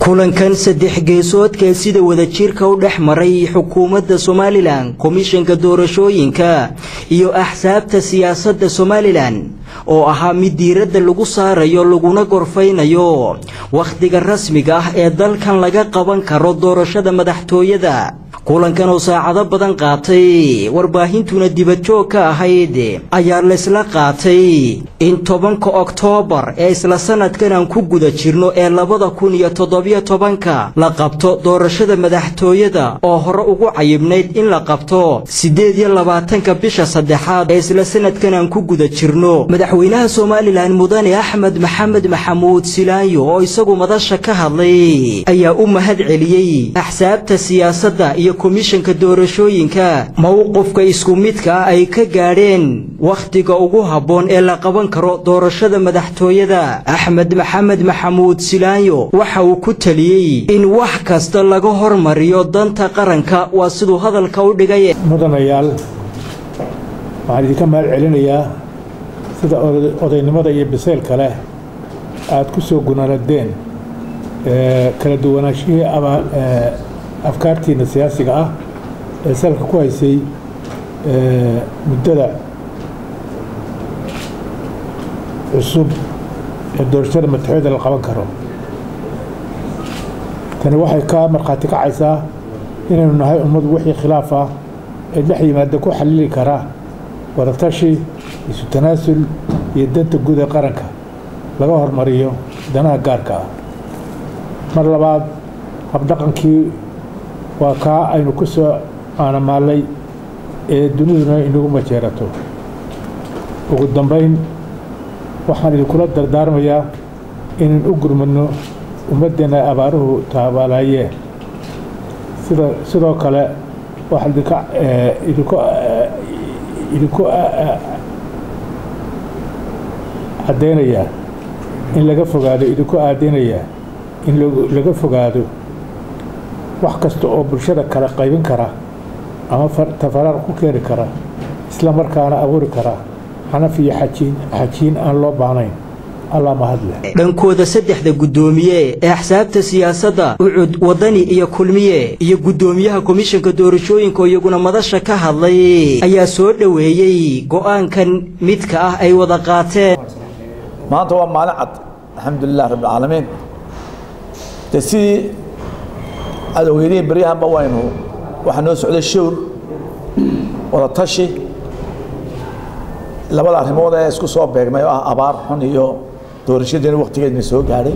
kulankan saddex geesoodka sida wadajirka u dhex maray xukuumadda somalilan komishanka doorashooyinka iyo axsaabta siyaasadda somalilan oo ahaa mid diiradda lagu saarayo laguna gorfaynayo wakhtiga rasmiga ah ee dalkan laga qaban karo doorashada madaxtooyada kulankan oo saacado badan qaatay warbaahintuna dibadjoog ka ahayd ayaa laysla qaatay in tobanka oktoobar ee isla sanadkan aan ku guda jirno ee labada kun iyo toddobiyo tobanka la qabto doorashada madaxtooyada oo hore ugu cayibnayd in la qabto siddeed iyo labaatanka bisha saddexaad ee isla sanadkan aan ku guda jirno madaxweynaha somalilan mudane axmed maxamed maxamuud silaanyo oo isagu madasha ka hadlay ayaa u mahad celiyey axsaabta siyaasadda iyo komishanka doorashooyinka mowqifka isku midka ah ay ka gaadheen wakhtiga ugu habboon ee la qaban karo doorashada madaxtooyada axmed maxamed maxamuud silaanyo waxa uu ku teliyey in wax kasta laga hormariyo danta qaranka waa siduu hadalka u dhigay mudanayaal waxaan idinka mahad celinayaa sida odaynimada iyo bisaylka leh aada ku soo gunaanadeen kala duwanaashihii afkaartiina siyaasiga ah ee salka ku haysay muddada cusub ee doorashada madaxooyada la qaban karo tani waxay ka markhaati kacaysaa inaynu nahay ummadu wixii khilaaf ah ee dhex yimaada ku xalili kara wadatashi isu tanaasul iyo danta guud ee qaranka laga hormariyo danaha gaarka ah mar labaad habdhaqankii waa kaa aynu ku soo aanamaallay ee duniduna inagu majeerato ugu dambayn waxaan idinkula dardaarmayaa inaan u gurmadno ummaddeenna abaaruhu taabaalaayeen sida sidoo kale waxaan idinka idinku idinku caddaynayaa in laga fogaado idinku aadaynayaa in laga fogaado wax kasta oo bulshada kale qaybin kara ama tafaraar ku keeni kara isla markaana abuuri kara xanaf iyo xajiin xajiin aan loo baahnayn allah mahadleh dhankooda saddexda guddoomiye ee axsaabta siyaasadda ucud wadani iyo kulmiye iyo guddoomiyaha komishanka doorashooyinka oo iyaguna madasha ka hadlay ayaa soo dhoweeyey go'aankan midka ah ay wada qaateen maanta waa maalin cad alxamdulilah rabbilcaalamiin de sidii aad ogeydeen baryahanba waynu waxaa noo socday showr wada tashi labada arrimood ee isku soo beegmay oo ah abaar xun iyo doorashadeena waktigeedna soo gaadhay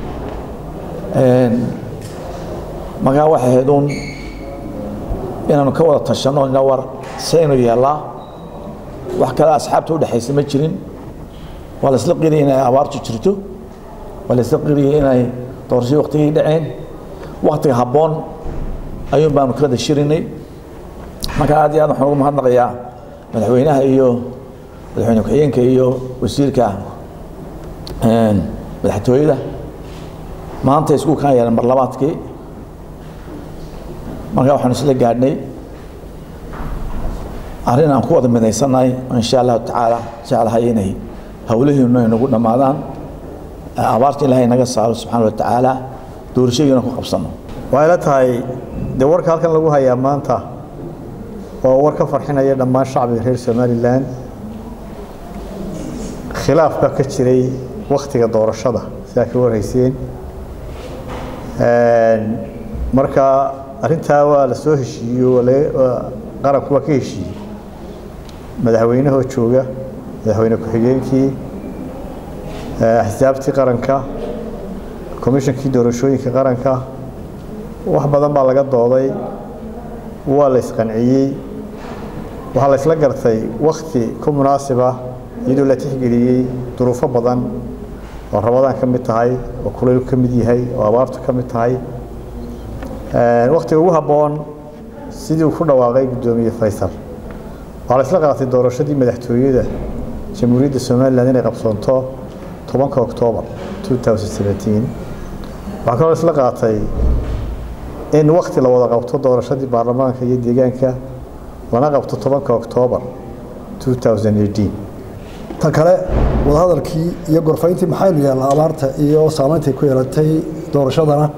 markaa waxay ahayd uun inaanu ka wada tashanno ina war saynu yeellaa wax kale asxaabta udhexaysa ma jirin waa la isla qiriyay inay abaartu jirto waa la isla qiriyay inay doorashadii waktigii dhaceen waktiga habboon ayuun baanu kala dashirinay marka aad iyo aad waxaan ugu mahadnaqayaa madaxweynaha iyo madaxweyne ku-xigeenka iyo wasiirka madaxtooyada maanta isku kaan yeelan marlabaadkii marka waxaanu isla gaadhnay arrin aan ku wada midaysannahay insha allahu tacaala jeclahay inay howlihiinu ay nagu dhammaadaan abaarta ilaahay naga saaro subxaana wa tacaala doorashadiina ku qabsanno waxay la tahay dee warka halkan lagu hayaa maanta waa war ka farxinaya dhammaan shacbiga reer somalilan khilaafka ka jiray wakhtiga doorashada sidaa ka warhayseen marka arrintaa waa la soo heshiiyo qaranku waa ka heshiiyey madaxweynahoo jooga madaxweyne ku-xigeenkii axsaabtii qaranka komishankii doorashooyinka qaranka wax badan baa laga dooday waa la isqanciyey waxaa la isla gartay wakhti ku munaasiba iyadoo la tixgeliyey duruufo badan oo rabadaan ka mid tahay oo kulaylu ka mid yahay oo abaartu ka mid tahay wakhtiga ugu habboon sidii uu ku dhawaaqay guddoomiye faysal waxaa la isla qaatay doorashadii madaxtooyada jamhuuriyadda somalilan inay qabsoonto tobanka oktoobar waxaa kaloo isla qaatay in wakhti la wada qabto doorashadii baarlamaanka iyo deegaanka lana qabto tobanka oktoobar ta kale wadahadalkii iyo gorfayntii maxaynu yeelnaa abaarta iyo saameyntay ku yeelatay doorashadana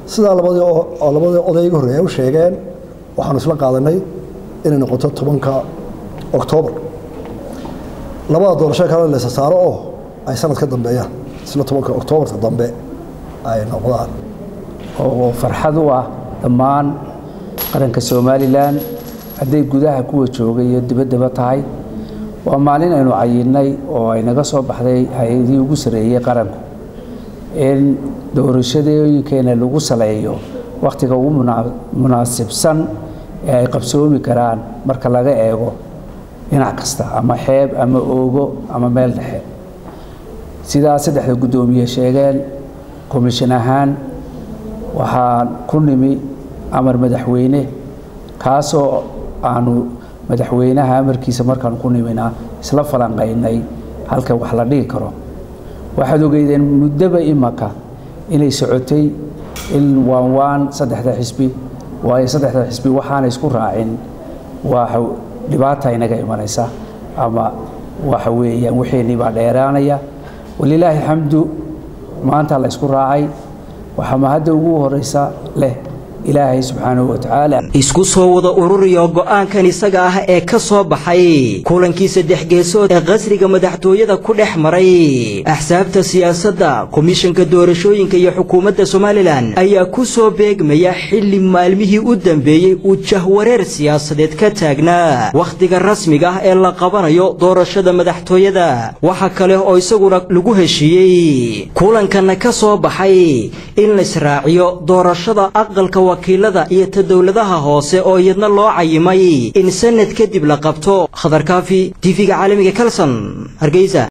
sidaa labadii labadii odayga horreeya u sheegeen waxaanu isla qaadanay inay noqoto tobanka oktoobar labada doorasho kale laysa saaro oo ay sanad ka dambeeyaan isla tobanka oktoobarka dambe ay noqdaan oo farxad u ah dhammaan qaranka somalilan hadday gudaha kuwa joogay iyo dibaddaba tahay waa maalin aynu cayinnay oo ay naga soo baxday hay-adihii ugu sarreeyey qaranku in doorashadooyinkeena lagu saleeyo wakhtiga ugu munaasibsan ee ay qabsoomi karaan marka laga eego dhinac kasta ama xeeb ama oogo ama meel dhexe sidaa saddexda guddoomiye sheegeen komishin ahaan waxaan ku nimi amar madaxweyne kaasoo aanu madaxweynaha amarkiisa markaan ku nimina isla falanqaynay halka wax la dhigi karo waxaad ogeydeen muddaba imaka inay socotay in waan waan saddexda xisbi waayo saddexda xisbi waxaana isku raacin waa dhibaata inaga imanaysa ama waxa weeyaan wixeenii baa dheeraanaya walilaahi xamdu maanta la isku raacay waxaa mahadda ugu horeysa leh ilaahay subxaanahu watacaala isku soo wada ururiyo go'aankan isaga ah ee ka soo baxay kulankii saddex geesood ee qasriga madaxtooyada ku dhex maray axsaabta siyaasadda komishanka doorashooyinka iyo xukuumadda somalilan ayaa ku soo beegmaya xilli maalmihii u dambeeyey uu jahwareer siyaasadeed ka taagnaa wakhtiga rasmiga ah ee la qabanayo doorashada madaxtooyada waxa kale oo isaguna lagu heshiiyey kulankana ka soo baxay in laisraaciyo doorashada aqalka wakiilada iyo ta dowladaha hoose oo iyadna loo cayimay in sanad kadib la qabto khadarkaafi tv-ga caalamiga kalson hargeysa